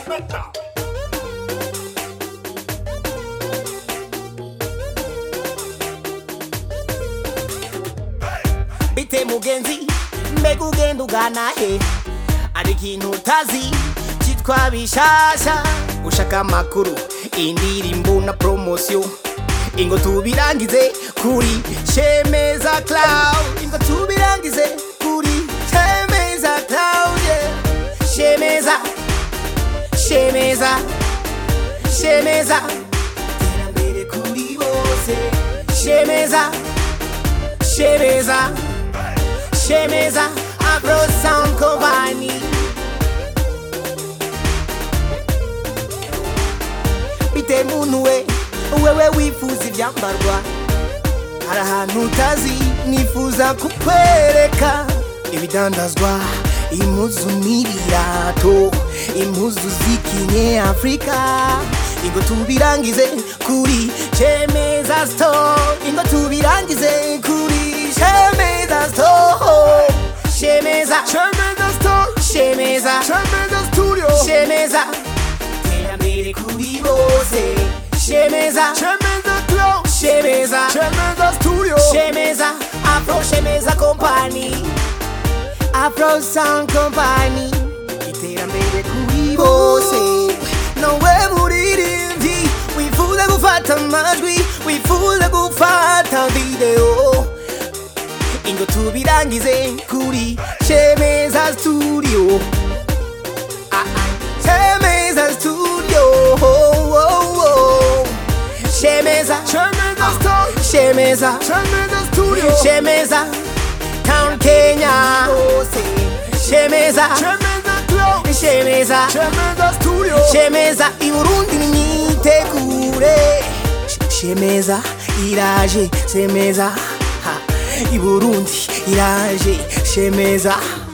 bite mugenzi mbega ugenda ugana he ari ikintu utazi cyitwa bishasha ushaka amakuru indirimbo na promosiyo ingo tubirangize kuri shemeza cloud ingo tubirangize kuri shemeza cloud yeah. shemeza shemeza shemeza iterambere kuri bose shemeza shemeza shemeza agro sound company bite muntu we wewe wifuza ibyambarwa hari ahantu utazi nifuza kukwereka ibidandazwa impuzu n'ibirato impuzu z'ikinye afurika ingo tubirangize kuri shemeza store ingo tubirangize kuri shemeza store shemeza Shemeza Store, shemeza Shemeza Studio, shemeza terambere kuri bose shemeza Shemeza Club, shemeza Shemeza Studio, shemeza afro shemeza company afro sound company iterambere kuri bose nowe muririmbyi wifuza gufata amajwi wifuza gufata video ingo tubirangize kuri shemeza studio Ah, ah. shemeza studio oh, oh, oh. shemeza Shemeza Store, shemeza Shemeza Studio, shemeza town kenya shemeza Shemeza Club, shemeza Shemeza Studio, shemeza iburundi nimyitegure Sh- shemeza iraje shemeza ha, iburundi iraje shemeza